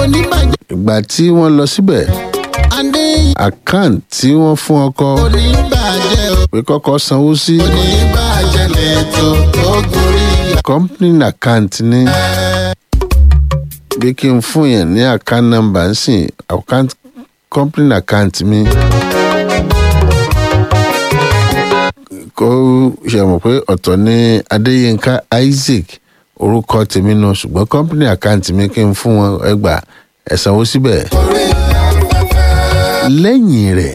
kò ní bàjẹ́ ìgbà tí wọ́n lọ síbẹ̀ adéyìn àkáǹtì tí wọ́n fún ọkọ kò ní bàjẹ́ o pé kọ́kọ́ sanwó sí kò ní bàjẹ́ lẹ́tọ̀ tó gorí company account ní bí kí n fún yẹn ní account number ń sìn account company account mi kó ṣe mọ̀ pé ọ̀tọ̀ ní adéyínká isaac orúkọ tèmi nù ṣùgbọ́n company account mi kí n fún wọn ẹgbàá ẹ sanwó síbẹ̀ orí afẹ́fẹ́. lẹ́yìn rẹ̀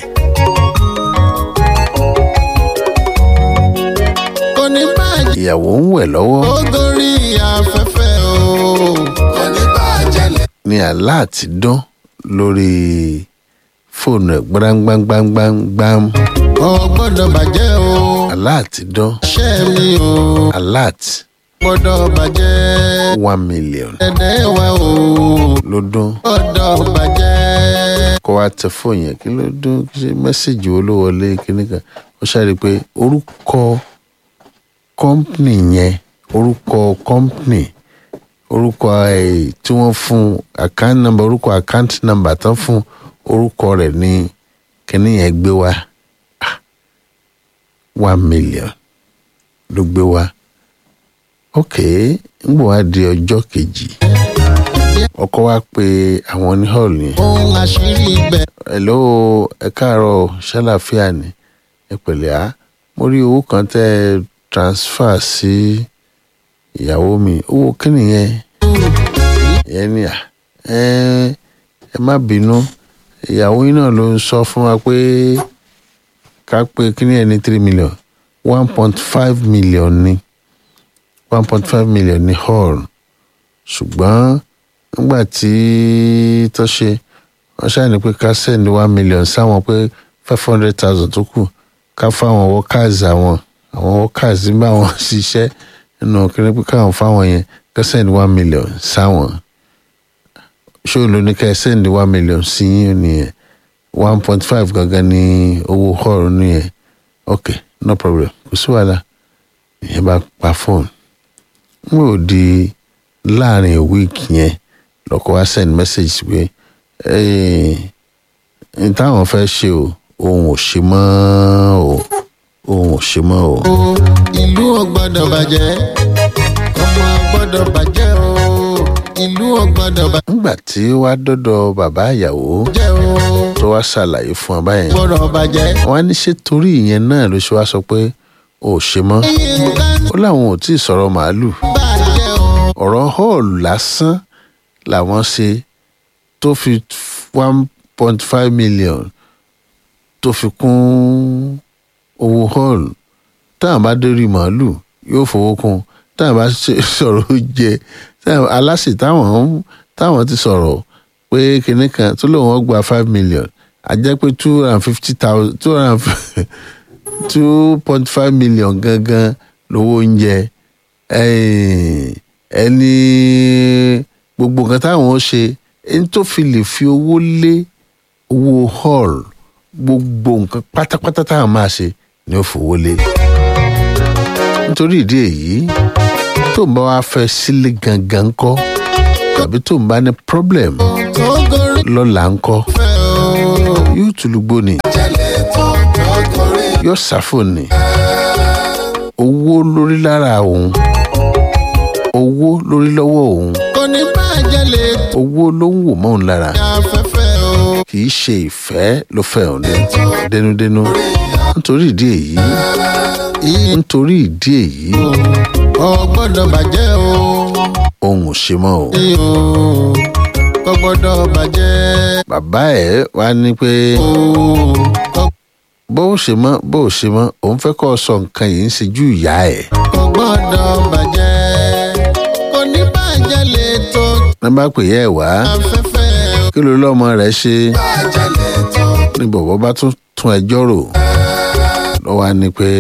kò ní bàjẹ́ ìyàwó ń wẹ̀ lọ́wọ́ tó gorí afẹ́fẹ́ o kò ní bàjẹ́ lẹ́tọ̀. ní aláàtì dán lórí fóònù ẹ̀ gbárangbángbangbang kò gbọ́dọ̀ bàjẹ́ o aláàtì dán ṣẹ́ mi o aláàtì gbọ́dọ̀ bàjẹ́ one million dẹ́dẹ́ wa o ló dún gbọ́dọ̀ bàjẹ́. kó wá tẹ fóònù yẹn kí ló dún kí ṣe mẹ́sẹ̀gì wo ló wọlé kíní kan ó ṣàrí pé orúkọ kọ́ńpìnì yẹn orúkọ kọ́ńpìnì orúkọ ẹ̀ tí wọ́n fún account number orúkọ account number tán fún orúkọ rẹ̀ ní kíní yẹn gbé wá Ah, one million ló gbé wá ok ń bọ̀ wá di ọjọ́ kejì ọkọ wa pe àwọn ní hall yẹn ohun àṣírí ibẹ̀ hello ẹ káàárọ̀ ṣàlàfíà ni ẹ pẹ̀lẹ́ á mo rí owó kan tẹ́ ẹ transfer sí ìyàwó mi owó kí nìyẹn ìyẹn ni à ẹ ẹ má bínú ìyàwó yín náà ló ń sọ fún wa pé ká pé kí ni ẹ ní three million one point five million ni one point five million ni hall ṣùgbọ́n nígbà tí tó ṣe wọ́n ṣàní pé ká sẹ́ni one million sáwọn pé five hundred thousand tó kù ká fáwọn workers àwọn àwọn workers nígbà wọn ṣiṣẹ́ nínú kíní pé káwọn fáwọn yẹn ká sẹ́ni one million sáwọn ṣé ló ní ká sẹ́ni one million sí yín nìyẹn one point five gangan ní owó hall nìyẹn ok no problem kò sí wàhálà ìyẹn bá pa fóònù n ò di láàrin week yẹn lọkọ wa send message pé n táwọn fẹ́ ṣe o òun ò ṣe mọ́ o òun ò ṣe mọ́ o. o ìlú ò gbọ́dọ̀ bàjẹ́ ọmọ ò gbọ́dọ̀ bàjẹ́ o ìlú ò gbọ́dọ̀ nígbà tí wàá dọ́dọ̀ bàbá ìyàwó bàjẹ́ o tó wá ṣàlàyé fún ọ báyẹn gbọ́dọ̀ bàjẹ́. wọn á ní ṣe torí ìyẹn náà ló ṣe wá sọ pé ò ṣe mọ́ nǹkan ó láwọn ò tí ì sọ̀rọ̀ màálù bàjẹ́ o ọ̀rọ̀ hall lásán làwọn ṣe tó fi one point five million tó fi kún owó hall táwọn bá dórí màálù yóò fowó kún táwọn bá ṣe- sọ̀rọ̀ oúnjẹ táwọn aláṣẹ táwọn táwọn ti sọ̀rọ̀ pé kinní kan tó lóun ó gba five million a jẹ́ pé two hundred and fifty thousand two hundred and two point five million gangan lówó oúnjẹ ẹ̀yìn ẹni gbogbo nǹkan táwọn ó ṣe ẹni tó fi lè fi owó lé owó hall gbogbo nǹkan pátápátá táwọn máa ṣe ni ó fowó lé nítorí ìdí èyí tó ń bá wa fẹ́ sílé gangan ńkọ́ tàbí tó ń bá ní problem tó gorí lọ́la ńkọ́ fẹ́ o yóò tùlùgbò ni jẹ́lẹ̀ tó tó gorí yóò ṣàfò ni owó lórí lára òun owó lórí lọ́wọ́ òun kò ní bàjẹ́ lè owó ló ń wò mọ́ òun lára afẹ́fẹ́ o kì í ṣe ìfẹ́ ló fẹ́ òun ní dénúdénú nítorí ìdí èyí nítorí ìdí èyí ò gbọ́dọ̀ bàjẹ́ o òun ò ṣe mọ́ o. ní o kò gbọ́dọ̀ bàjẹ́ bàbá ẹ̀ wá ní pé o kò bó o ṣe mọ́ bó o ṣe mọ́ òun fẹ́ kọ́ ọ sọ nǹkan yìí ń ṣe ju ìyá ẹ̀. kò gbọ́dọ̀ bàjẹ́ kò ní bàjẹ́ lè tó ní bá pè yẹ́ ẹ̀ wá afẹ́fẹ́ o kí ló lọ́mọ rẹ̀ ṣe bàjẹ́ lè tó ní bọ̀bọ̀ bá tún tún ẹjọ́ rò lọ́wọ́ á ní pé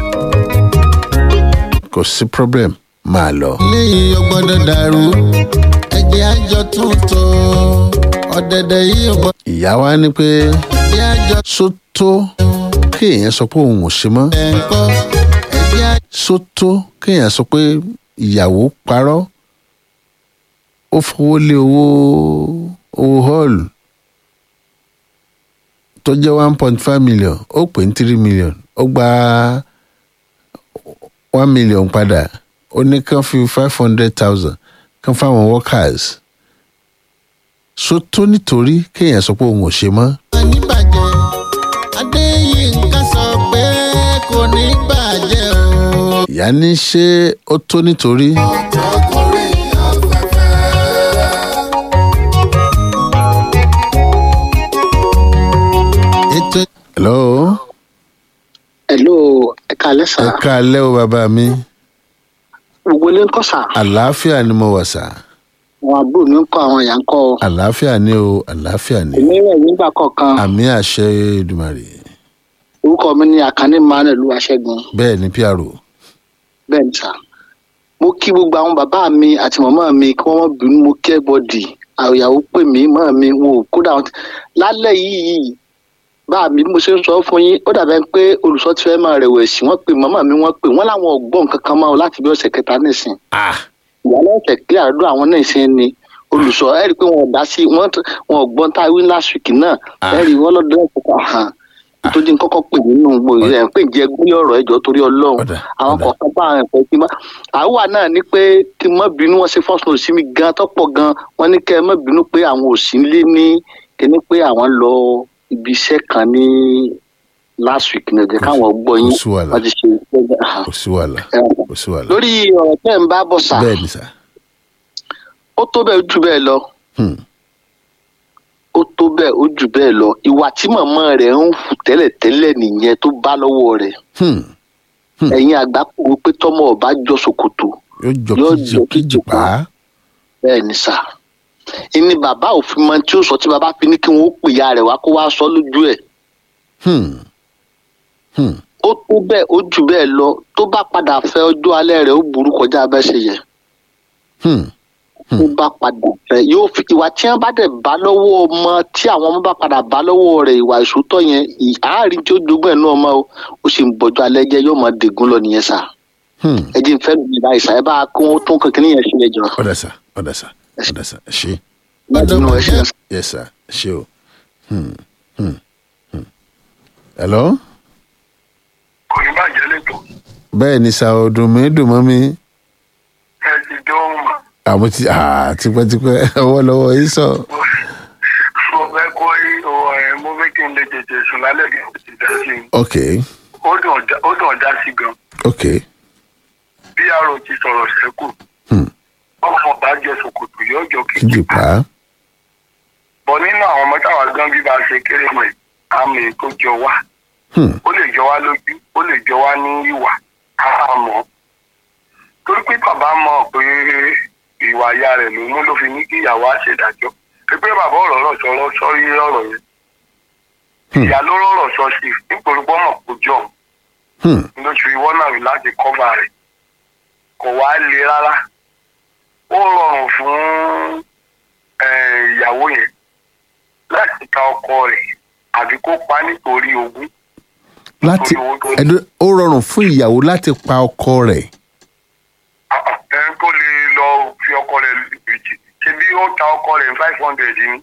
kò sí problem máa lọ. léyìí ò gbọ́dọ̀ dàrú ẹ̀jẹ̀ àjọ tuntun ọ̀dẹ̀dẹ̀ yìí ò gbọ́dọ̀ ìyá wa ní pé ẹ̀jẹ̀ àjọ sótó kéèyàn sọ pé òun ò ṣe mọ́ ẹ̀ńkọ́ ẹ̀jẹ̀ àjọ sótó kéèyàn sọ pé ìyàwó parọ́ ó fowó lé owó owó hall tó jẹ́ one point five million ó pè ní three million ó gba one million padà ó ní kán fi five hundred thousand kán fáwọn workers so tó nítorí kéèyàn sọ pé òun ò ṣe mọ́ oníbàjẹ́ adéyínká sọ pé kò ní bàjẹ́ o. ìyá ní ṣé ó tó nítorí ọkùnrin afẹ́fẹ́. ètò hello hello ẹ káalẹ́ sà ẹ káalẹ́ o bàbá mi gbogbo ilé ń kọ́ sà àlàáfíà ni mo wà sà àwọn àbúrò mi ń kọ́ àwọn ìyá ń kọ́ ọ àlàáfíà ni o àlàáfíà ni èmi rẹ̀ nígbà kọ̀ọ̀kan àmì àṣẹ Èdùmàrè orúkọ mi ní àkànní manuel olúwaṣẹ́gun bẹ́ẹ̀ ni pro bẹ́ẹ̀ ni sà mo kí gbogbo àwọn bàbá mi àti màmá mi kí wọ́n má bínú mo kí everybody àyàwó pè mí màmá mi wọn ò kódà wọn ti- lálẹ́ yìí bá mi bí mo ṣe ń sọ fún yín ó dàbẹ́ pé olùsọ ti fẹ́ máa rẹ̀wẹ̀sì wọ́n pè màmá mi wọ́n pè wọ́n láwọn ọ̀gbọ́n kankan máa láti bí ọ̀sẹ̀ kẹta nísìn ah ìyálẹ̀ ẹ̀sẹ̀ kí àdúrà àwọn náà ṣe ni olùsọ ẹ rí i pé wọn ò dá sí wọn t- wọn ò gbọ́n tá a wí last week náà Ah. ẹ rí i wọn lọ́dọ̀ ẹ̀ kọ́kọ́ hàn tó dín kọ́kọ́ pè nínú gbogbo ẹ̀ pé jẹ́ gbé ọ̀rọ̀ ẹ̀jọ̀ torí ọlọ́run Ọ̀dà, àwọn ọ̀dà. kọ̀ọ̀kan bá àwọn ẹ̀fọ́ sí ma àwa náà ní pé kí n má bínú wọn ṣe first note sí mi gan tọ́pọ̀ gan wọn ní kẹ́ ẹ má bínú pé àwọn ò sí nílé ní kíní pé àwọn lọ ibi iṣẹ́ kan ní last week náà jẹ́ káwọn gbọ́ yín kò sí wàhálà. wọ́n ti ṣe iṣẹ́ kò sí wàhálà ẹ̀ kò sí wàhálà lórí ọ̀rọ̀ tẹ́ ń bá bọ̀ sà bẹ́ẹ̀ ni sà ó tó bẹ́ẹ̀ jù bẹ́ẹ̀ lọ Hmm. ó tó bẹ́ẹ̀ ó jù bẹ́ẹ̀ lọ ìwà tí màmá rẹ̀ ń hù tẹ́lẹ̀tẹ́lẹ̀ nìyẹn tó bá lọ́wọ́ rẹ̀ Hmm. Hmm. ẹ̀yin àgbà kò wí pé tọ́mọ ọba jọ ṣòkòtò yóò jọ Yóò kíjì jọ kíjì kíjì pa á bẹ́ẹ̀ ni sà ìní bàbá òfin mọ tí ó sọ tí bàbá fi ní kí wọ́n ó pè ya rẹ̀ wá kó wá sọ lójú ẹ̀ Hmm. Hmm. ó tó bẹ́ẹ̀ ó jù bẹ́ẹ̀ lọ tó bá padà fẹ́ ọjọ́ alẹ́ rẹ̀ ó burú kọjá abẹ́sẹ̀ yẹ Hmm. tó bá padà fẹ́ yóò fi ìwà tí wọ́n bá dẹ̀ bá lọ́wọ́ ọmọ tí àwọn ọmọ bá padà bá lọ́wọ́ rẹ̀ ìwà ìṣòótọ́ yẹn ì- àárín tí ó jogún ẹ̀ náà ọmọ o ó sì ń bọ́jọ́ alẹ́ jẹ́ yóò máa dègún lọ nìyẹn sà Hmm. ẹ jí n fẹ́ lu ìlà ìsà ẹ bá kó wọn tún kankan níyẹn sí ẹjọ́ ọ̀dà sà ọ̀dà sà ọ̀dà sà ẹ ṣé nínú ẹ ṣe yes sir ẹ ṣé o Hmm. Hmm. Hmm. hello kò ní bàjẹ́ lẹ́tọ̀ bẹ́ẹ̀ ni sà ọdún mi dùn mọ́ mi ẹ ti dán mà àmọ́ ti ah, tipẹ́tipẹ́ ọwọ́ lọ́wọ́ yìí sọ mo fẹ́ kó ẹ mo fẹ́ kí n lè tètè sùn lálẹ́ kí n sì dá sí i ok ó dùn ọ̀dá- ó dùn ọ̀dá sí gan ok bí àrò ti sọ̀rọ̀ sẹ́kù Hmm. ọmọ bá jẹ ṣòkòtò yóò jọ kíjì kejì pa á bọ̀ nínú àwọn ọmọ táwa gan bí bá ṣe kéré mọ̀ yìí, àmì tó jọ wá Hmm. ó lè jọ wá lójú ó lè jọ wá ní ìwà àmọ́ torí pé bàbá mọ̀ pé ìwà ìyá rẹ̀ ló mú ló fi ní kí ìyàwó á ṣèdájọ́ pé pé bàbá ọ̀rọ̀ rọ̀ sọ̀rọ̀ sọ́rí ọ̀rọ̀ yẹn Hmm. ìyá ló rọ̀rọ̀ sọ sí i nítorí pé ọmọ kò jọ Hmm. lóṣù ìwọ náà rí láti kọ́fà rẹ̀ kò wá le rárá ó rọrùn fún eh, ìyàwó yẹn láti ta ọkọ rẹ̀ àbí kó pa nítorí ogún láti ẹdún ó rọrùn fún ìyàwó láti pa ọkọ rẹ̀ ẹni tó lè lọ fi ọkọ rẹ̀ lùjì ṣe bí ó ta ọkọ rẹ̀ five hundred ni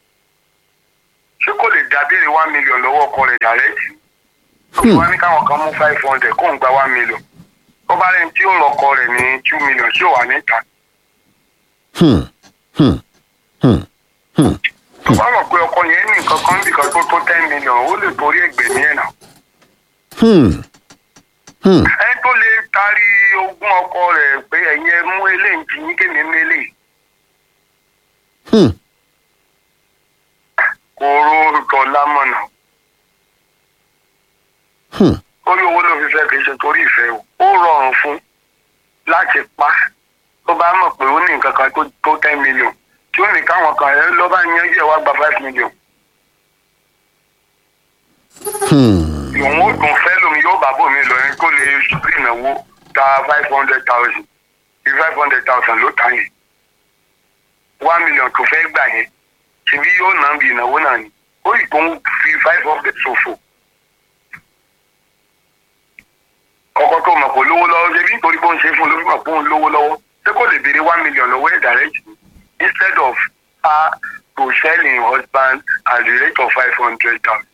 ṣé kò lè dá béèrè one million lọ́wọ́ ọkọ rẹ̀ direct Hmm. wọ́n ní káwọn kan mú five hundred kó ń gba one million tó bá rẹ̀ tí ó lọ́kọ rẹ̀ ní two million ṣé ò wà níta Hmm. Hmm. Hmm. Hmm. tó bá mọ̀ pé ọkọ yẹn ní nǹkan kan nìkan tó tó ten million ó lè torí ẹgbẹ̀mí ẹ̀ náà Hmm. Hmm. ẹni tó lè taari ogún ọkọ rẹ̀ pé ẹ̀yin ẹ mú eléyìí tí yín kéde mú eléyìí Hmm. kò ró dọ̀là mọ̀nà Hmm. orí owó ló fi fẹ́ kì í ṣe torí ìfẹ́ o ó rọrùn fún láti pa tó bá mọ̀ pé ó ní nǹkan kan tó tó ten million tí ó ní káwọn kan ẹ lọ́ bá yanjú ẹ̀ wá gba five million Hmm. ìwọ̀n ó dùn fẹ́ lómi yóò bá bòmí lọ yẹn kó lè sórí ìnáwó ta five hundred thousand bí five hundred thousand ló ta yẹn one million tó fẹ́ gbà yẹn ṣebí yóò ná bí ìnáwó náà ni ó yìí tó ń fi five hundred ṣòfò ọkọ tó mọ̀ pé lówó lọ́wọ́ ṣe bí nítorí bó ń ṣe fún un ló fi mọ̀ pé òun lówó lọ́wọ́ ṣé kò lè béèrè one million lọ́wọ́ ẹ̀ direct ni instead of her to will sell him husband at the rate of five hundred thousand.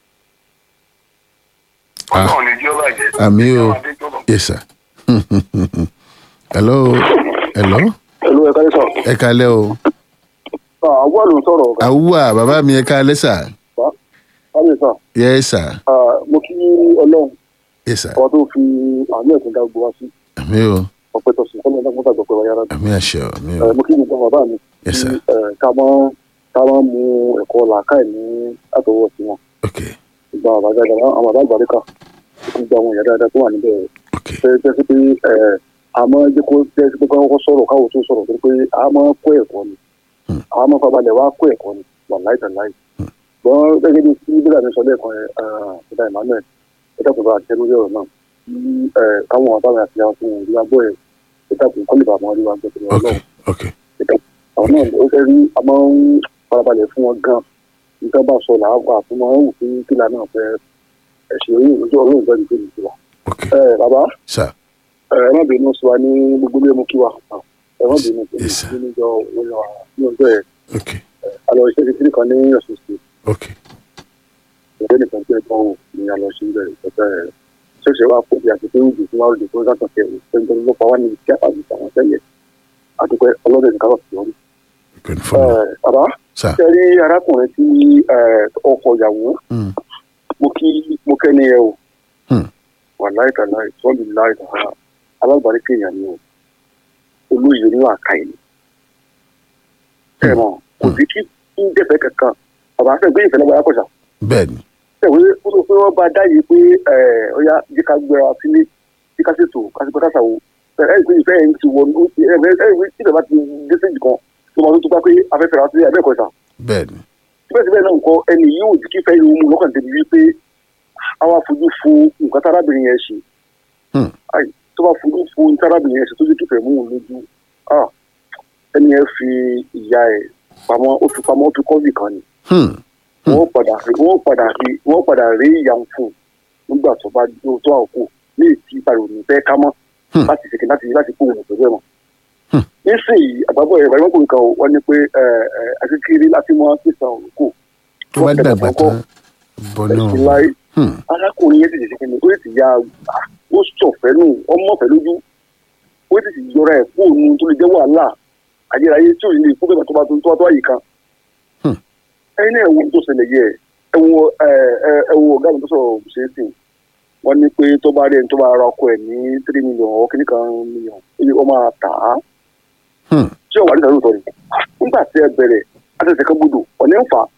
Ah. ọlọ́run ní jẹ́ bàjẹ́. àmì o Ìjọba Adéjọba. yes sir hello hello pẹ̀lú ẹ̀ka ní sọ. ẹ kalẹ́ o àwọn àlùm sọ̀rọ̀ àwùwà bàbá mi ẹ kalẹ́ sà káyọ̀ sà yes sir mo kí ọlọ́run yes sir ọba tó fi àánú ẹ̀sìn dá gbogbo wa sí àmì o ọpẹ́ tó sùn kọ́lọ́ ọ̀dọ́gbọ́n tàgbọ́ pé wáyà rà àmì àṣẹ o àmì o mo kí gbogbo bàbá mi Yes, sir. kí, eh, ká mọ́ ká mọ́ mu ẹ̀kọ́ làákàyè ní àtọwọ́ sí wọn ok ìgbà bàbá dáadáa àwọn bàbá àgbàríkà gbogbo àwọn ìyá dáadáa tó wà níbẹ̀ ok ṣe jẹ́ sí pé ẹ̀, a máa jẹ́ kó jẹ́ sí pé káwọn sọ̀rọ̀ káwọn tó sọ̀rọ̀ torí pé a máa kó ẹ̀kọ́ ni Hmm. a máa fabalẹ̀ wá kó ẹ̀kọ́ ni wà láì tàn láì. gbọ́n gẹ́gẹ́ bí tí bílà mi sọ lẹ́ẹ̀kan ẹ̀ ṣẹ̀dá emmanuel ẹ dàpọ̀ bá àti ẹnudẹ́ ọ̀rọ̀ náà kí ẹ̀, káwọn àbáwọn àti àwọn tó ń rí wa gbọ́ ẹ̀ ẹ dàpọ̀ kọ́lé bàbá wọn rí wa gbọ́ torí ok ọlọ́run ok àwọn náà ó fẹ́ rí a máa ń farabalẹ̀ fún wọn gan nǹkan bá sọ làwọn àfún máa ń wù fún kílà náà fẹ́ ẹ̀sìn orí ìlú ọlọ́run fẹ́ ní kí ni tiwa. ok ẹ bàbá sir ẹ má bínú sí wa ní gbogbo ilé mú kí wa ẹ má bínú sí Yes, sir. wa ní ọjọ́ ní ọjọ́ ẹ ok alọ iṣẹ́ kékeré kan ní ọ̀sùn sí ok ìgbẹ́ nìkan tí ẹ tán wò ní alọ sí ibẹ̀ ìpẹ́tẹ́ ẹ ṣẹ̀ṣẹ̀ wá fún bí àti pé òjò fún wa òjò fún ìdájọ́ kẹ ò ṣe ń ló pa wá ní ìṣẹ́ àti àwọn sẹ́yẹ àdúpẹ́ ọlọ́dẹ nìkan lọ sí orí. good for me bàbá sir ṣe rí arákùnrin tí ẹ, ọkọ ìyàwó mm. mo kí mo kẹ́ni ẹ o Hmm. wà láìka láì sọ́ọ̀lì láìka alágbàrí kéèyàn ni o olóyè ńlá àkàyè ni. ẹ mọ̀ kò sí kí ń dẹ̀fẹ́ kankan bàbá fẹ́ gbé ìfẹ́ lọ́wọ́ akọ̀ṣà bẹ́ẹ̀ ni ẹ̀wé ó sọ pé wọ́n bá dáyé pé ẹ ọ̀ya jí ká gbéra sílé jí ká ṣètò ká ṣe pẹ́ká ṣàwò ẹ ẹ ìpè ìfẹ́ yẹn ti wọnú ẹ ẹ ẹ ìwé tí ìbẹ̀bá ti dé séjì kan tó máa tó tó bá pé afẹ́fẹ́ ra sí ẹ̀bẹ́ ẹ̀kọ́ ṣà bẹ́ẹ̀ ni síbẹ̀síbẹ̀ náà nǹkan ẹni yóò jí kí fẹ́ irun mu lọ́kàn débi wípé àwa fojú fo nǹkan tárábìnrin yẹn ṣe Hmm. Ai, tó bá fojú fo nǹkan tárábìnrin yẹn ṣe tó jẹ́ kí fẹ́ mú un lójú ah, ẹni yẹn fi ìyá ẹ̀ pamọ́ ó fi pamọ́ ó fi kọ́ọ̀bì kan ni hmm. Hmm. wọ́n padà rí wọ́n padà rí wọ́n padà rí ìyá ń fún un nígbà tó bá tó tó àkókò ní ètí ìpàrọ̀ ní fẹ́ ká mọ́ Hmm. láti ṣèké láti láti kó òun pẹ̀lú ẹ̀ mọ́. Hmm. nísìnyí àgbàbọ̀ ẹ̀ ìbáraẹ̀mọ́ kò nǹkan o wọ́n ní pé ẹ̀ ẹ̀ akékeré láti mọ́ pèsè òkú tó bá dàgbà tán bọ́ ẹ̀sìn náà láì hmm. arákùnrin yẹn ti ṣèṣe kẹ́ni ó sì ya à, ó sọ̀fẹ́ nù ọmọ ọ̀fẹ́ lójú ó sì sì yọra ẹ̀ fún òun tó lè jẹ́ wàhálà ayérayé tí ò ní lè fún bẹ́ẹ̀ tó bá tó tó tó àyíká. Hmm. ẹyin náà ẹ̀wọ̀n tó ṣẹlẹ̀ yẹ ẹ̀wọ̀n ẹ̀wọ̀n ọ̀gá mi tó sọ̀rọ̀ ṣe é sìn wọ́n ní pé tó bá rí ẹni tó bá ra ọkọ ẹ̀ ní three million ọ̀ kìíní kan million ó máa tà á Hmm. tí ọ̀wà nígbà lóòótọ́ ni nígbà tí ẹ bẹ̀rẹ̀ àtẹ̀sẹ̀ kan gbọdọ̀ ọ̀nà ń fà á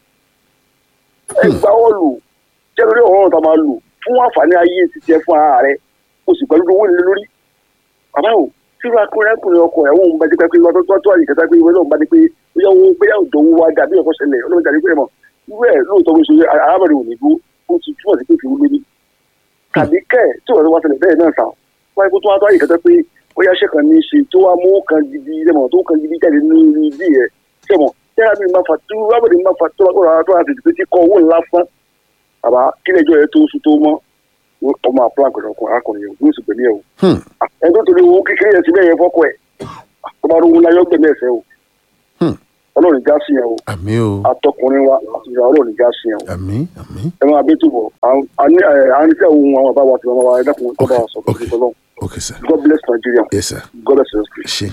ẹ gbà ọ́ lù jẹ́ lórí ọ̀rọ̀ tá a máa lù fún àǹfààní ayé títí ẹ fún ara rẹ o sì pẹ̀lú owó nílé lórí bàbá o tí wàá kúrẹ́ kúrẹ́ ọkọ̀ ẹ̀ wọ́n bá jẹ́ pé wọ́n tó tó àyè kẹta pé ìwé náà bá ní pé bóyá owó bóyá òjò owó wa dàbí ẹ̀kọ́ ṣẹlẹ̀ ọlọ́run dàbí pé mọ̀ irú ẹ̀ lóòótọ́ bó ṣe arábìnrin ò ní dúró ó ti túmọ̀ sí pé fi wúlé ní. tàbí kẹ́ ẹ̀ tí wọ́n wá ṣẹlẹ̀ bẹ́ẹ̀ náà sà wáyé kó tó wá tó àyè kẹta pé bóyá ṣe kan ní í ṣe tó wá mú kan gidi sẹ́mọ̀ tó kan gidi jáde ní ibi ẹ̀ sẹ́mọ̀ tẹ́lá mi máa fà tó rábìnrin máa fà tó rà tó rà tètè pé tí kọ́ owó ńlá fún bàbá kílẹ̀ ẹjọ́ yẹn tó oṣù tó mọ́ ọmọ àpò àgbẹ̀rẹ̀ ọkùnrin arákùnrin yẹn yóò sì gbẹ̀mí ẹ̀ o Hmm. ẹni tó torí owó kékeré yẹn síbẹ̀ yẹn fọ́kọ ẹ̀ tó bá rówó láyọ̀ gbẹ̀mí ẹ̀sẹ̀ o Hmm. ọlọ́run já sí yẹn o àmì o atọkùnrin wa àti ìyá ọlọ́run já sí yẹn o àmì àmì ẹ máa bẹ tó bọ̀ à ń tẹ̀ ohun àwọn àbáwá àti àwọn àwọn ẹ̀dẹ́kùnrin tó bá wa sọ Okay. fún ọlọ́run ok sir God bless Nigeria yes sir God bless your spirit. ṣe.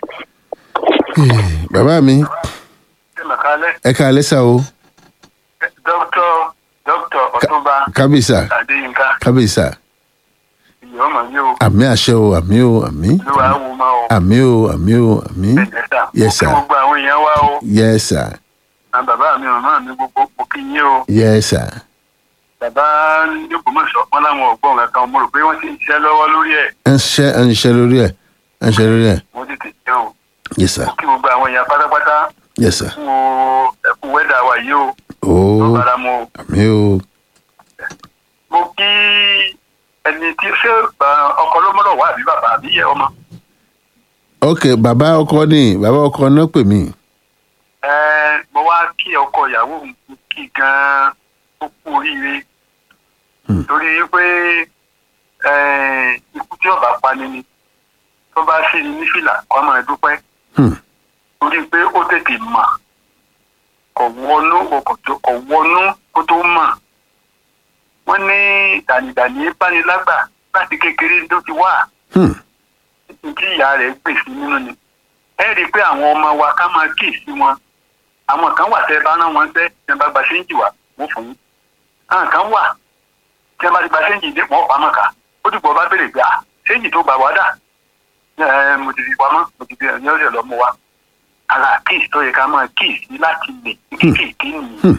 Eh, bàbá mi ṣé màkálẹ́ ẹ ká alẹ́ sá o dókítà dókítà ọ̀túnba kábíyèsá adéyínká kábíyèsá ìyá ọmọ yìí o àmì àṣẹ o àmì o àmì ló wàá wò má o àmì o àmì o àmì ẹ̀ẹ́dẹ́ta Yes, sir. mo kí gbogbo àwọn èèyàn wá o yes sir àwọn bàbá mi màmá mi gbogbo mo kí yín o yes sir bàbá nígbòmọ̀ṣọ́ wọn láwọn ọ̀gbọ́n kankan mo rò pé wọ́n ti ń ṣiṣẹ́ lọ́wọ́ lórí ẹ̀ ẹ ń ṣe ẹ ń ṣe lórí ẹ ẹ ń ṣe lórí ẹ mo ti tètè jẹ́ o yes sir mo kí gbogbo àwọn èèyàn pátápátá yes sir fún o ẹ̀kú wẹ́dà wa yìí o tó ooo bára mu o àmì o mo kí ẹni tí ṣé ba- ọkọ ló mọ́lọ̀ wá àbí bàbá àbí yẹ ọmọ ok bàbá ọkọ ni bàbá ọkọ náà pè mí ẹ mo wá kí ọkọ ìyàwó mi kí gan-an ó kú oríire Hmm. torí pé ẹ, ikú tí ọba pani ni tó bá sì ní fìlà kọ́ máa dúpẹ́ Hmm. torí pé ó tètè mọ̀ wọnú ọkọ̀ tó kọ̀ wọnú kó tó mọ̀ wọ́n ní dànìdànì bánilágbà láti kékeré ló ti wà Hmm. tí ìyá rẹ̀ gbè sí nínú ni ẹ rí i pé àwọn ọmọ wa ká máa kì í sí wọn àwọn kan wà tẹ́ ẹ bá rán wọn tẹ́ ẹ bá gba séǹjì wá wọ́n fún yín àwọn kan wà tí ẹ bá ti gba séǹjì dé wọ́n pamọ́ ká ó dìbò bá béèrè pé à séǹjì tó gbà wá dà ẹ mo ti fi pamọ́ mo ti fi ẹ̀yìn ọ̀sẹ̀ lọ́mọ wa ara kíìsì tó yẹ ká máa kíìsì láti lè kéékèèké nìyí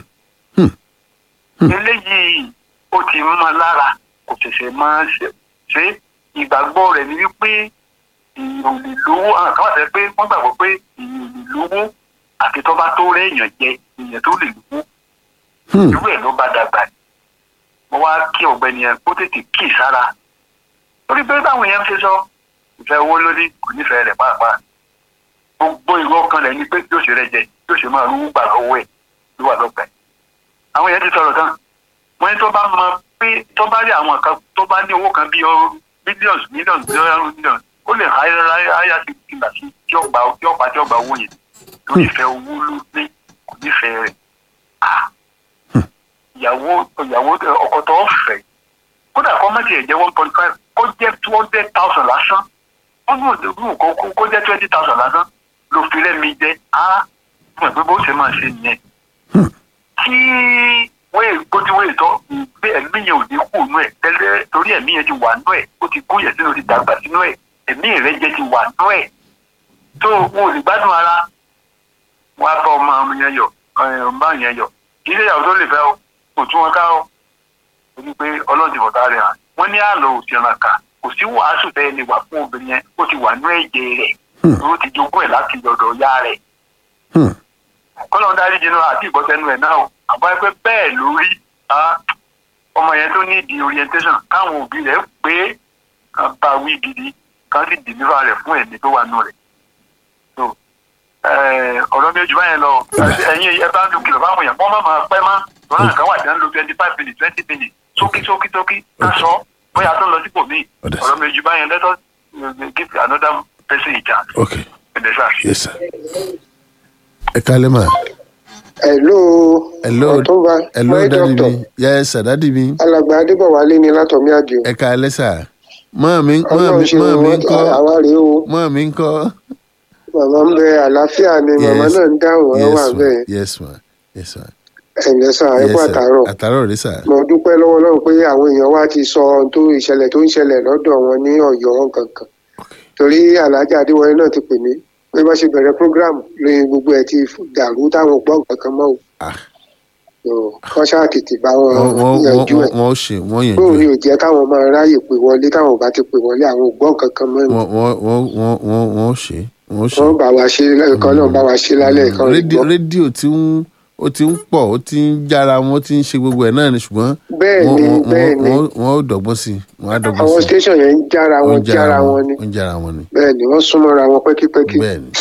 eléyìí ó ti mọ́ lára kò ṣẹ̀ṣẹ̀ máa ṣe ṣe ìgbàgbọ́ rẹ̀ ni wípé èèyàn ò lè lówó àwọn kan wà sẹ́ pé wọ́n gbàgbọ́ pé èèyàn ò lè lówó àti tó bá tó rẹ́ èèyàn jẹ èèyàn tó lè lówó Hmm. irú ẹ̀ ló bá dàgbà mo wá kí ọ̀gbẹ́ni yẹn kó tètè kí sára torí pé báwọn yẹn ń ṣe sọ ìfẹ́ owó lórí kò nífẹ̀ẹ́ rẹ̀ pàápàá gbogbo ìwọ ọkàn rẹ̀ ni pé yóò ṣe rẹ jẹ yóò ṣe máa rúwú gbà lọ́wọ́ ẹ̀ ló wà lọ́gbà ẹ̀ àwọn yẹn ti sọ̀rọ̀ tán wọ́n ní tó bá mọ pé tó bá rí àwọn kan tó bá ní owó kan bíi mílíọ̀nù mílíọ̀nù mílíọ̀nù mílíọ̀nù ó lè háyà háyà sí ìgbà sí tí ó gbà tí ó pa tí ó gbà owó yẹn tó nífẹ̀ẹ́ owó ló ní kò nífẹ̀ẹ́ rẹ̀ Ah! ìyàwó ìyàwó ọkọ tó ń fẹ́ kódà kó má tiẹ̀ jẹ́ one point five kó jẹ́ two hundred thousand lásán ó ní òdòdó kó kó- kó jẹ́ twenty thousand lásán ló fi rẹ́mi jẹ́ á fún ẹ̀ pé bó ṣe máa ṣe nìyẹn tí wéè gbójú wéè tọ́ pé ẹ̀mí yẹn ò ní kú nú ẹ̀ tẹ́lẹ̀ torí ẹ̀mí yẹn ti wà nú ẹ̀ ó ti kú yẹn sínú ti dàgbà sínú ẹ̀ ẹ̀mí rẹ̀ jẹ́ ti wà nú ẹ̀ tó wọn ò lè gbádùn ara wọn á bá ọmọ ọmọ yẹn yọ ọmọ yẹn yọ kì í ṣe ìyàwó tó lè fẹ́ o kò tún wọn ká o ó ní pé ọlọ́run ti bọ̀tá rẹ̀ hàn wọ́n ní àlọ́ òsìrànà kà kò sí wàásù bẹ́ẹ̀ ni wà fún obìnrin yẹn ó ti wà nú ẹ̀jẹ̀ rẹ̀ ó ti jogún ẹ̀ láti ọ̀dọ̀ ìyá rẹ̀ Hmm. kọ́lọ́n dárí jìnnà àti ìbọ̀sẹ̀nu ẹ̀ náà o àbá ẹ pé bẹ́ẹ̀ ló rí ah, ọmọ yẹn tó ní di orientation káwọn òbí rẹ̀ pé kan bá wí gidi kan sì deliver rẹ̀ fún ẹ̀mí tó wà nù rẹ̀ so eh, ọ̀rọ̀ mi ò jù báyẹn lọ ẹ̀yin ẹ bá ń lu kìlọ̀ fáwọn èèyàn wọ́n má máa pẹ́ má lọ́nà nǹkan wà jẹ́ ń lo twenty five minutes twenty minutes sókí sókí sókí ká sọ bóyá tó ń lọ sípò míì Ọ̀dà. ọ̀rọ̀ mi ò jù báyẹn let us uh, give another person a chance. Okay. Ẹ̀dẹ̀ sáà. Yes, sir. Ẹ kálẹ́ mà. hello Hello. ọtúnba Hello, my dádì doctor mi. Yes, sir, dádì mi. alàgbà adébọwálé ní látọmí àdìo Ẹ kálẹ́ sà. Mọ́ mi mọ́ Ọlọ́run mi ṣe mọ́ mi wọn ń kọ́. àwa rèé o Mọ́ mi ń kọ́. màmá ń bẹ àlàáfíà ni màmá Yes. náà ń dáhùn ẹ wà Yes, ma. bẹ́ẹ̀ Yes, ma. Yes, ma. ẹ̀ǹdẹ̀ sà ẹ Yes, kú sir. àtàárọ̀ Àtàárọ̀ rí sà. mo dúpẹ́ lọ́wọ́ Ọlọ́run pé àwọn èèyàn wa ti sọ ohun tó ìṣẹ̀lẹ̀ tó ń ṣẹlẹ̀ lọ́dọ̀ wọn ní Ọ̀yọ́ kankan torí alájà adéwọlé náà ti pè mí pé bá ṣe bẹ̀rẹ̀ program lóyún gbogbo ẹ̀ ti dàrú táwọn ò gbọ́ kankan mọ́ o Ah. So, kọ́ ṣáà tètè bá wọn Wọ́n wọ́n yanjú wọ́n ẹ̀ wọ́n ó ṣe wọ́n yànjú bóun ni ẹ̀. ò jẹ́ káwọn máa ráyè pè wọlé táwọn ò bá ti pè wọlé àwọn ò gbọ́ kankan mọ́ ni Wọ́n wọ́n wọ́n wọ́n wọ́n wọ́n ó ṣe wọ́n ó ṣe. wọ́n bá wa ṣe lẹ́ẹ̀kan náà bá wa ṣe lálẹ́ kan rédíò rédíò tí ń ó ti ń pọ̀ ó ti ń jára wọn ó ti ń ṣe gbogbo ẹ̀ náà ni ṣùgbọ́n bẹ́ẹ̀ wọ́n ni wọ́n bẹ́ẹ̀ ni wọ́n wọ́n ó dọ̀gbọ́n sí i wọ́n á dọ̀gbọ́n àwọn sí i. station yẹn ń jára wọn Wọ́n jára wọn ni wọ́n ń jára wọn ni. bẹ́ẹ̀ ni wọ́n súnmọ́ra wọn pẹ́kípẹ́kí bẹ́ẹ̀ ni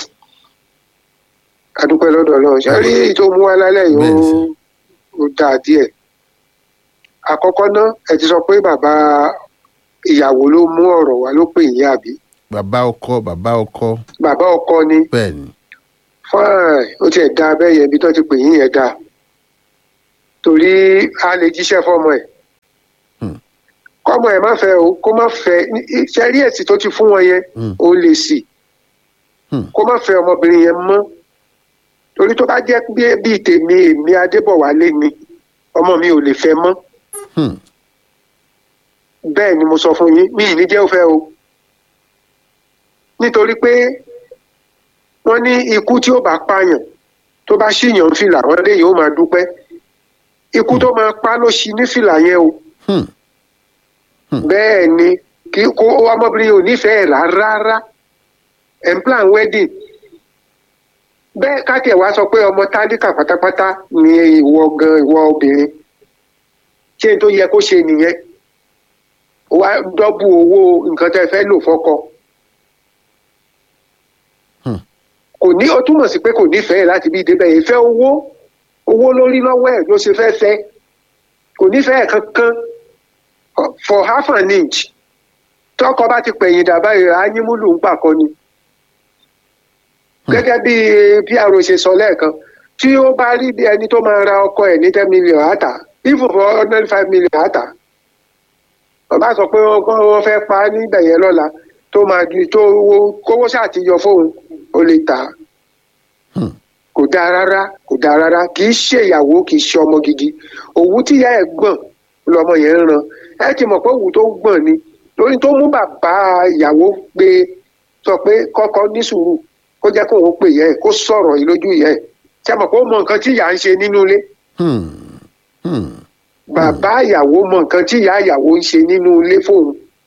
adúpẹ́ lọ́dọ̀ Ọlọ́run ṣe rí èyí tó mú wá lálẹ́ yìí Bẹ́ẹ̀ ni, ó ó dáa díẹ̀ àkọ́kọ́ náà ẹ ti sọ pé bàbá ìyàwó ló mú ọ̀rọ̀ wá ló pè yín àbí bàbá ọkọ bàbá ọkọ bàbá ọkọ ni bẹ́ẹ̀ ni fine ó tiẹ̀ dáa bẹ́ẹ̀ yẹn ibi tó ti pè yín yẹn dáa torí a lè jíṣẹ́ fọ́mọ ẹ̀ Hmm. kọ́mọ ẹ̀ má fẹ́ o kó má fẹ́ ṣe rí èsì tó ti fún wọn yẹn Hmm. ó lè sì Hmm. kó má fẹ́ ọmọbìnrin yẹn mọ́ torí tó bá jẹ́ bí- bíi tèmi èmi adébọ̀wálé ni ọmọ mi ò lè fẹ́ mọ́ Hmm. bẹ́ẹ̀ ni mo sọ fún yín mi ì ní jẹ́ ó fẹ́ o nítorí pé wọ́n ní ikú tí ó bá pààyàn tó bá ṣìyàn fìlà wọ́n lè yóò máa dúpẹ́ ikú tó máa pa ló ṣi ní fìlà yẹn o Hmm. bẹ́ẹ̀ ni kí kó ọmọbìnrin ò nífẹ̀ẹ́ rárá ẹ̀ ń plan wedding bẹ́ẹ̀ káàkiri wá sọ pé ọmọ tálíkà pátápátá ni ìwọ gan ìwọ obìnrin ṣé n tó yẹ kó ṣe nìyẹn wá dọ́bù owó nǹkan tẹ́ fẹ́ lò fọ́kọ Hmm. kò ní ó túmọ̀ sí pé kò nífẹ̀ẹ́ láti bí débẹ̀ ìfẹ́ owó owó lórí lọ́wọ́ ẹ̀ ló ṣe fẹ́ fẹ́ kò nífẹ̀ẹ́ kankan for half an inch tọkọ bá ti pẹ̀yìn dàbá yìí ányímúlù ń pàkọ́ ni gẹ́gẹ́ bí pro ṣe sọ lẹ́ẹ̀kan tí ó bá rí bí ẹni tó máa ra ọkọ ẹ̀ ní ten million àtà even for hundred five million àtà bàbá sọ pé wọ́n wọ́n fẹ́ pa á níbẹ̀ yẹn lọ́la tó máa di tó owó kówó ṣàtijọ́ fóun ó lè tà á Hmm. kò dáa rárá kò dáa rárá kì í ṣe ìyàwó kì í ṣe ọmọ gidi òwú tíyá ẹ̀ gbọ̀n lọmọ yẹn ń ran ẹ ti mọ̀ pé òwú tó gbọ̀n ni lórí tó mú bàbá ìyàwó gbé sọ pé kọ́kọ́ ní sùúrù kó jẹ́ kó òun pè yẹ ẹ̀ kó sọ̀rọ̀ yìí lójú yẹ ẹ̀ ṣe mọ̀ pé ó mọ nǹkan tí ìyá ń ṣe nínú ilé Hmm. Hmm. bàbá ìyàwó mọ nǹkan tí ìyá ìyàwó ń ṣe nínú ilé fóun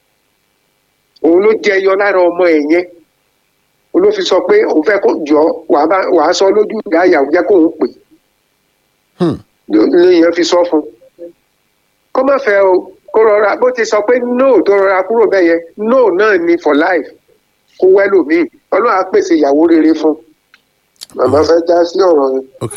òun ló jẹyọ lára ọmọ ẹ̀ yẹn òun ló fi sọ pé òun fẹ́ kó jọ wàá bá- wàá sọ lójú ìyá ìyàwó jẹ́ kó òun pè Hmm. lèèyàn fi sọ fún un kó má fẹ́ o kó rọra bó ti sọ pé no tó rọra kúrò bẹ́ẹ̀ yẹn no náà ni for life kó wẹ́lòmíì ọlọ́run á pèsè ìyàwó rere fún un màmá fẹ́ dá sí ọ̀rọ̀ yẹn. ok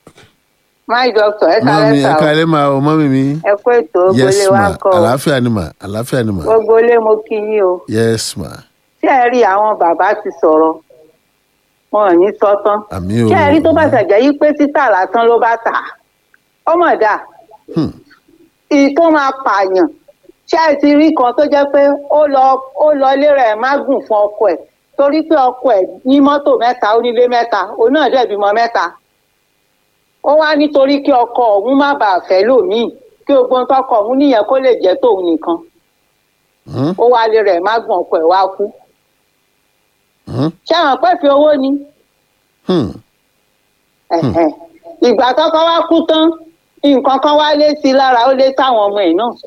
my doctor ẹ mọ́mí kálẹ́ ẹ sà o káalẹ́ máa o mọ́mí mi ẹ kó ètò yes ògbólé wa ma kọ o àlàáfíà ni mà àlàáfíà ni mà gbogbo ilé mo kí yín o yes ma tí ẹ rí àwọn bàbá ti sọ̀rọ̀ wọn ò ní sọ tán àmì o tí ẹ rí tó bá ṣàjẹ́ yí pé títà lásán ló bá tà á ọmọ dà Hmm. ìyí tó máa pààyàn ṣé ẹ ti rí kan tó jẹ́ pé ó lọ ó lọ ilé rẹ̀ má gùn fún ọkọ ẹ̀ torí pé ọkọ ẹ̀ ní mọ́tò mẹ́ta ó nílé mẹ́ta òun náà dẹ̀ bímọ mẹ́ta ó wá nítorí kí ọkọ òun má bàa fẹ́ lòmíì kí gbogbo nǹkan ọkọ òun níyẹn kó lè jẹ́ tòun nìkan Hmm. ó wá lé rẹ̀ má gùn ọkọ ẹ̀ wá kú Hmm. ṣé àwọn pẹ́ fi owó ni Hmm. Ẹ̀hẹ̀n. ìgbà tọ́kọ wá kú tán nǹkan kan wá lé sí i lára ó lé táwọn ọmọ ẹ̀ náà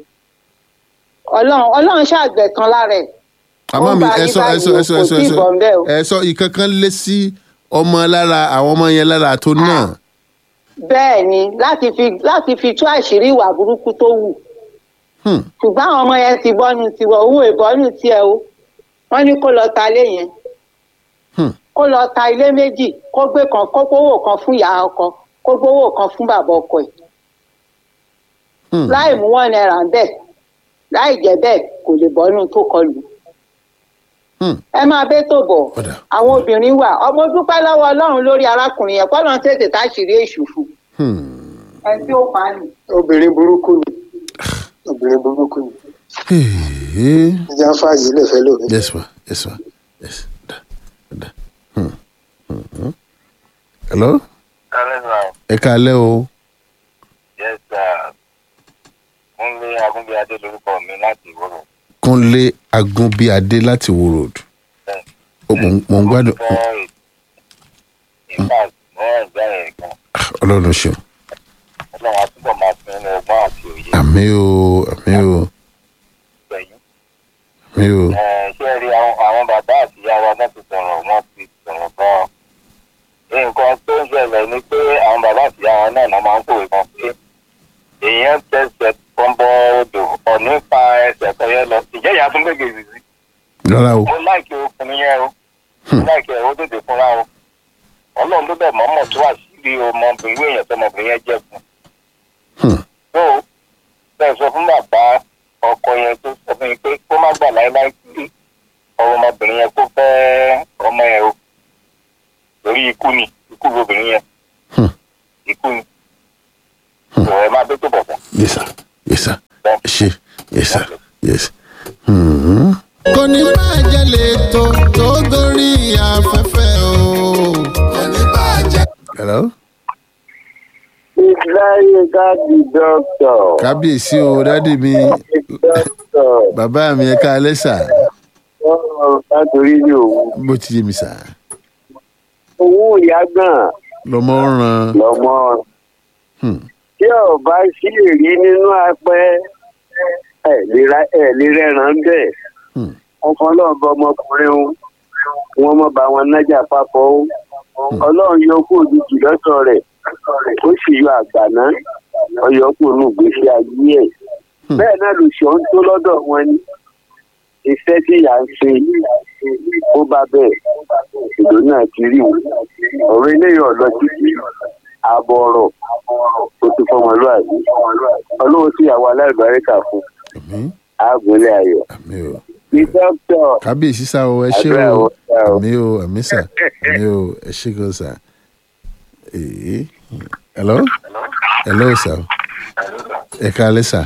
ọlọ́run ọlọ́run ṣàgbẹ̀tàn lára ẹ̀ àmọ́ Ó mi bá ẹ yí sọ ẹ báyìí sọ ẹ o, sọ kò ẹ sọ tí ẹ ì sọ bọ̀ ńbẹ̀ o. ẹ sọ ìkankan lé sí ọmọ lára àwọn ọmọ yẹn lára tó náà bẹ́ẹ̀ ni láti fi láti fi tú àṣírí ìwà burúkú tó wù Hmm. ṣùgbọ́n àwọn ọmọ yẹn ti bọ́nu tiwọ̀ òun ìbọ́nu tiẹ̀ o wọ́n ní kó lọ ta ilé yẹn Hmm. kó lọ ta ilé méjì kó gbé kan kó gbówó kan fún ìyá ọkọ kó gbówó kan fún bàbá ọkọ ẹ̀ Hmm. láì mú wọn náírà ń bẹ̀ láì jẹ́ bẹ́ẹ̀ kò lè bọ́nu tó kọlù Hmm. ẹ máa bẹ́ tó bọ̀ Ọ̀dà. àwọn obìnrin wà ọmọ dúpẹ́ lọ́wọ́ ọlọ́run lórí arákùnrin yẹn kọ́ lọ́n tètè táṣìírí èṣù fún Hmm. ẹ tí ó pa á nì. obìnrin burúkú ni obìnrin burúkú ni Hey. ìjà fààyè lè fẹ́ lómi. yes ma yes ma yes da da Hmm. Hmm. Hmm. hello kálẹ̀ sà ẹ káalẹ́ o yes sir kúnlé agúnbíadé lórúkọ mi láti ìwòrò kúnlé agúnbíadé láti wo road bẹ́ẹ̀. Ó, mò ń- mò ń gbádùn fẹ́ ìfà mọ́ ẹ̀gbẹ́ rẹ̀ gan ọlọ́run ṣeun ọlọ́run àtúbọ̀ máa fún ẹnu ọgbọ́n àti òye àmì o àmì o gbẹ̀yìn. àmì o ṣé ẹ rí àwọn àwọn bàbá àti ìyá wa náà ti sọ̀rọ̀ wọ́n ti sọ̀rọ̀ gan-an. nǹkan tó ń ṣẹlẹ̀ ni pé àwọn bàbá àti ìyá wa náà náà máa ń kòwé kan pé èèyàn tẹsẹ̀ kan bọ odò ọ̀ní pa ẹsẹ̀ kan yẹn lọ ìjẹ́ ìyá tún gbègbè sí sí. rárá o mo láìkí ọkùnrin yẹn o mo láìkí ẹ̀ ó tètè fúnra o ọlọ́run ló bẹ̀ mọ́mọ́ tó àṣírí ọmọbìnrin èèyàn tó ọmọbìnrin yẹn jẹ́ fún Hmm. tó bẹ́ẹ̀ sọ fún bàbá ọkọ yẹn tó sọ fún yín pé kó má gbà láéláé sí ọmọ ọmọbìnrin yẹn kó fẹ́ ọmọ yẹn o lórí ikú ni ikú obìnrin yẹn Hmm. ikú ni ìwọ ẹ máa dé tó bọ̀ fún yes sir yes sir ẹ ṣe yes sir yes. Hmm. kò ní bàjẹ́ lè tó tó gorí afẹ́fẹ́ o. kò ní bàjẹ́. hello Ìsìláyé káàdì dọ́kítọ̀. kábíyèsí o dádì mi Dọ́kítọ̀ bàbá mi ẹ káalẹ́ sà ọ̀rọ̀ látòrí ní òwú. bó ti yé mi sà Owó ìyá gan lọmọ ràn lọ́mọ. Hmm. Tí ọba sí èrí nínú apẹ́ ẹ̀ lè ra- ẹ̀ lè rẹ̀ràn bẹ́ẹ̀. Hmm. Ọkọ náà bọ ọmọkùnrin o. Wọ́n mọ̀ bá wọn nájà papọ̀ o. Ọlọ́run yọ kó òjijì lọ́sọ̀ rẹ̀. Ó sì yọ àgbàná. Ọyọ kò nù gbèsè ayé ẹ̀. Hmm. Bẹ́ẹ̀ náà lòṣọ́ ń tó lọ́dọ̀ wọn ni. iṣẹ́ tí ìyá ń ṣe ó bá bẹ́ẹ̀ ìlú náà ti rí o ọ̀rọ̀ eléyìí ọ̀lọ́ títí ààbọ̀ ọ̀rọ̀ ó ti fọmọlúwàbí ọlọ́run sí àwọn aláìbáríkà fún àmì àgùnlé ayọ̀ àmì o ní dókítà kábíyèsí sá o ẹ ṣé Àdúrà o o, sá o. àmì o àmì sà àmì o ẹ ṣé gan sà Eh, hello hello sir ẹ káalẹ́ sir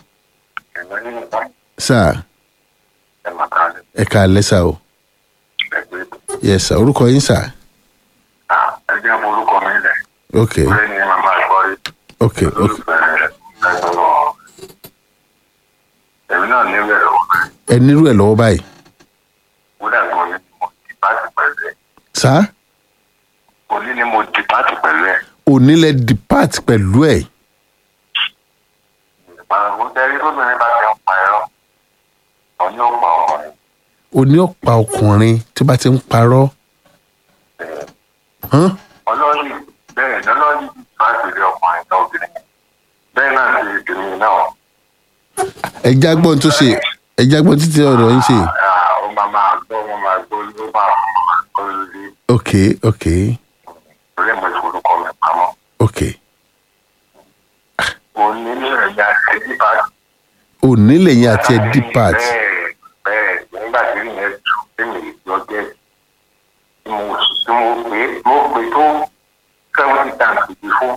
sir ẹ káalẹ́ sir o yes sir orúkọ yín sir ẹgbẹ́ orúkọ mi lẹ̀ ok lórí ni màmá gbọ́ rí ok ok èmi náà níbẹ̀ lọ́wọ́ ẹ nírú ẹ lọ́wọ́ báyìí kódà gan ni mo di pàtì pẹ̀lú ẹ̀ sir òní ni mo di pàtì pẹ̀lú ẹ̀ òní lẹ depart pẹ̀lú ẹ̀ ìpàgọ́ tẹ́rí lóbìnrin bá ti ń pa ẹ̀rọ òní ò pa ọkùnrin òní ọ̀pá ọkùnrin tí bá ti ń parọ́ hàn ọlọ́ọ̀lì bẹ́ẹ̀ lọ́lọ́ọ̀lì láti rí ọkùnrin náà obìnrin bẹ́ẹ̀ náà ti ìdùnnú náà ẹja gbọ́n tó ṣe ẹja gbọ́n títí ọ̀rọ̀ yín ṣe Ah, ó máa máa gbọ́ wọn máa gbọ́ ló bá wọn máa gbọ́ lórí ok ok orí ẹ̀mọ́ ìforúkọ mi pamọ́ ok òní ní ẹ̀yà ẹ̀dí bá òní lẹ́yìn àti ẹ depart bẹ́ẹ̀ bẹ́ẹ̀ nígbà tí ìyẹn tù tèmi lọ jẹ́ tí mo tí mo pè é mo pè tó seventy times ìdí fún.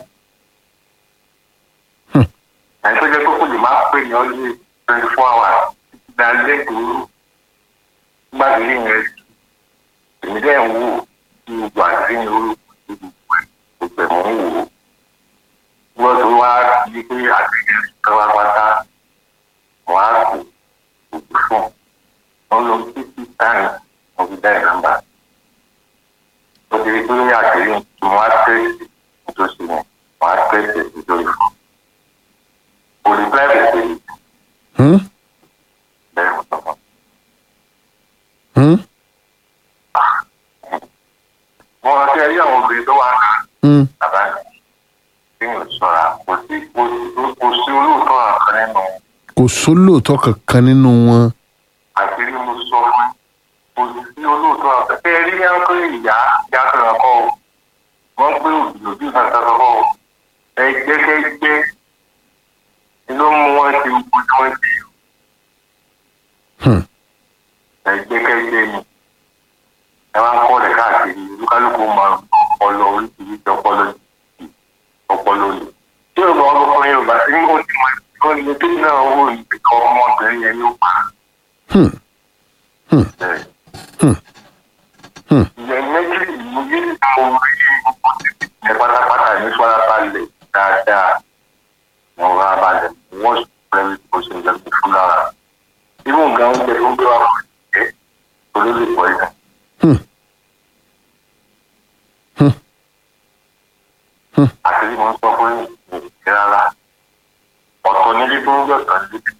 ẹni tó jẹ́ pé kò lè máa pè ní ọdún twenty four hours títí dá lẹ́kọ̀ọ́ nígbà tí ìyẹn tù èmi dẹ́ ń wò tí gbogbo àti ní orúkọ gbogbo ẹ̀ gbogbo ẹ̀ mọ̀ ń wò ó. wọ́n tó wá di pé àtẹ̀yẹ káwá pátá wọ́n á kù òkú fún wọn lọ títí táyì wọn fi dá ìnàmbà ó ti rí pé àṣírí tí wọn á tẹ̀sí nítòsí wọn wọn á tẹ̀sí nítorí fún olùgbà ìbẹ̀rẹ̀ hmm? bẹ́ẹ̀ mọ̀ tọ́kàn Hmm? wọn rántí ẹyí àwọn obìnrin tó wà náà Hmm? bàbá mi tí mi ò sọra kò sí kò sí kò sí olóòótọ́ àkàn nínú kò sólóòótọ́ kankan nínú wọn àṣírí mo sọ fún kò sí olóòótọ́ àkàn tẹ́ ẹ rí yẹn pé ìyá ìyá kan kọ́ ọ wọ́n gbé òbí kan sọ́kọ́ kọ́ ọ ẹ gbẹ́gbẹ́gbẹ́ ló mú wọn ti gbogbo tí wọ́n ti Hmm. ẹ gbẹ́gbẹ́gbẹ́ ni ẹ máa ń kọ́ ọ̀rẹ́ káàkiri olúkálùkù máa ń ọpọlọ oríṣiríṣi ọpọlọ yìí ọpọlọ yìí tí yorùbá wọn kọ́ yorùbá tí wọ́n ti mọ ìkọ́ ni tó náà wò ní ìkọ́ ọmọbìnrin yẹn ló pa Hmm. Hmm. bẹ́ẹ̀. Hmm. Hmm. ìyẹn méjì ìmúyé mo rí gbogbo títí yẹn pátápátá ní farabalẹ̀ dáadáa mo rà balẹ̀ wọ́n sì pẹ̀lú bó ṣe jẹ́ kí fún lára irú nǹkan oúnjẹ tó ń gbé wá fún ìjẹ́ torí lè pọ̀ ìdá. Hmm. Hmm. Hmm. àti bí mo ń sọ fún yìí ní rárá ọ̀tọ̀ nílé tó ń yọ̀tọ̀ níbi.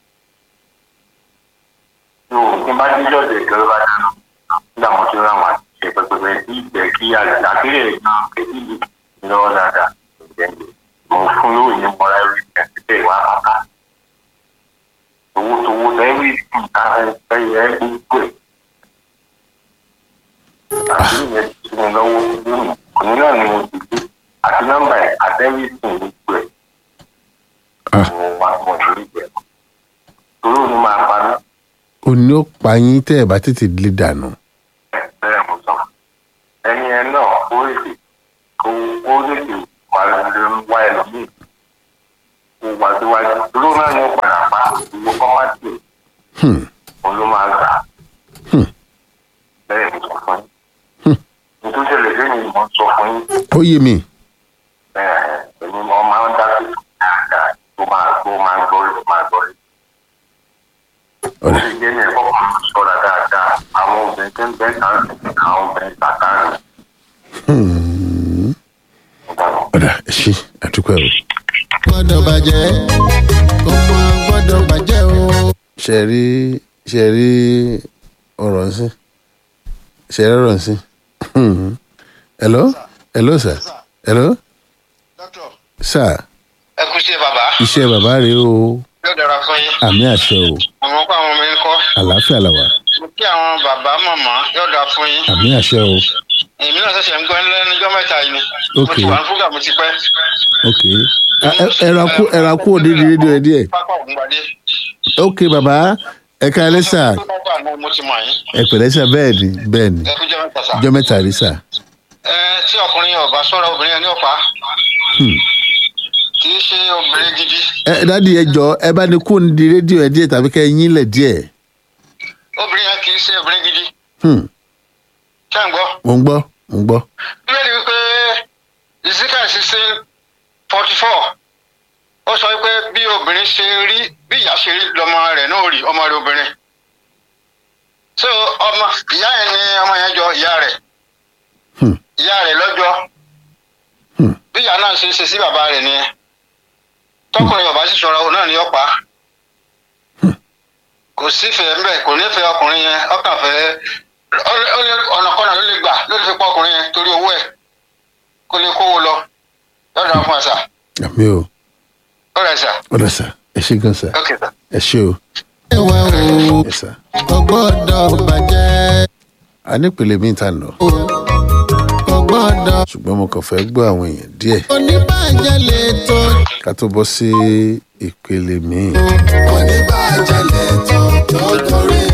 yóò ní bá díjọ́ ọ̀dẹ̀ ìjọba bá dáná nígbà mo ti rán àwọn àṣìṣe pẹpẹpẹ tí ìgbẹ́ kí àgbélé náà kẹ́kí lè lọ́wọ́ dáadáa ìgbẹ́ǹdẹ̀ mo fún lóòrè ní mọ́ra ẹ̀rí ìgbẹ́ ìwà pátá owó tówó lẹ́rí nǹkan ẹ̀yẹ gbogbo ẹ̀ àti ìyẹn ti mo lọ́wọ́ lónìí òní náà ni mo ti gbé àti nọ́mbà ẹ̀ àtẹ́rí ìsìn gbogbo ẹ̀ Ah. mo wà mọ̀ lórí ìgbẹ́ torí òní máa pa mí òní ó pa yín tẹ́ ẹ̀ bá tètè lè dànù bẹ́ẹ̀ mo sọ ẹni ẹ náà ó lè kó ó lè lè wà lórí wá ẹlòmíì kó wá síwájú dúró náà ní padà pa ìwọ kọ́ má tiẹ̀ Hmm. òun ló máa gbà Hmm. bẹ́ẹ̀ mo sọ fún Hmm. yín nítorí ṣẹlẹ̀ lẹ́yìn mo sọ fún yín ó yé mi bẹ́ẹ̀ ẹni mo máa ń dá sí dáadáa tó máa tó máa gbọ́ rí tó máa gbọ́ rí. ó ọ̀rẹ́ sì jẹ́ ní ẹ̀kọ́ kan sọ̀rọ̀ dáadáa àwọn obìnrin tó ń bẹ́ẹ̀ kan àwọn obìnrin tàkà rẹ̀ Hmm. ọ̀dà ẹ ṣe àdúpẹ́ o. gbọ́dọ̀ bàjẹ́ ọmọ gbọ́dọ̀ bàjẹ́ o. ṣe rí ṣe rí ọ̀rọ̀ nsìn ṣe rí ọ̀rọ̀ nsìn hello hello sir hello dókítà sir ẹ kú sí bàbá iṣẹ́ bàbá rèé o yóò dára fún yín àmì àṣẹ o àwọn kó àwọn ọmọ yín kọ́ àlàáfíà làwà mo kí àwọn bàbá màmá yóò dára fún yín àmì àṣẹ o èmi náà ṣẹ̀ṣẹ̀ ń gbọ́ lẹ́nujọ́ mẹ́ta yìí ni mo Ok. ti wà ní fúgà mo ti pẹ́. ok Ẹ- ẹ- ẹra kú ẹra kú òde di rédíò ẹ díẹ̀ pápá ògùnbadé ok bàbá ẹ káalẹ́ sà pápá àná mo ti mọ̀ yín ẹ pẹ̀lẹ́ sà bẹ́ẹ̀ ni bẹ́ẹ̀ ni ẹ kú jẹ́ mẹ́ta sá. jọ́ mẹ́ta rí sà ẹ tí ọkùnrin ọba sọ́ra obìnrin yẹn ní ọ̀pá Hmm. kì í ṣe obìnrin gidi ẹ dádì ẹ jọ ẹ bá ní kó ní di rédíò ẹ díẹ̀ tàbí kẹ́ ẹ yín lẹ̀ díẹ̀ obìnrin yẹn kì í ṣe obìnrin gidi Hmm. ṣé ń gbọ́. mo ń gbọ́ mo ń gbọ́ bíbélì wípé ezekiel sixteen forty four ó sọ wípé bí obìnrin ṣe rí bí ìyá ṣe rí lọmọ rẹ̀ náà rí ọmọ rẹ̀ obìnrin so ọmọ ìyá yẹn ni ọmọ yẹn jọ ìyá rẹ̀ Hmm. ìyá rẹ̀ lọ́jọ́ Hmm. bí ìyá náà ṣe ṣe sí bàbá rẹ̀ nìyẹn tọkùnrin bàbá sì ṣọ́ra òun náà ni ó pa kò sífẹ̀ẹ́ ńbẹ̀ kò nífẹ̀ẹ́ ọkùnrin yẹn ọkàn fẹ́ ó- ó lè- ọ̀nàkọ́nà ló lè gbà ló lè fi pa ọkùnrin yẹn torí owó ẹ̀ kó lè kówó lọ lọ́dọ̀ fún àṣà àmì o ọ̀rẹ́ ṣà ọ̀dà sà ẹ ṣe gan sà ókè sà. ẹ ṣe o ẹwà o ẹ sà kò gbọ́dọ̀ bàjẹ́ a nípele mi ta nà o kò gbọ́dọ̀ ṣùgbọ́n mo kàn fẹ́ gbọ́ àwọn èèyàn díẹ̀ oníbàjẹ́ lè tó ká tó bọ́ sí ìpele míì oníbàjẹ́ lè tó tó torí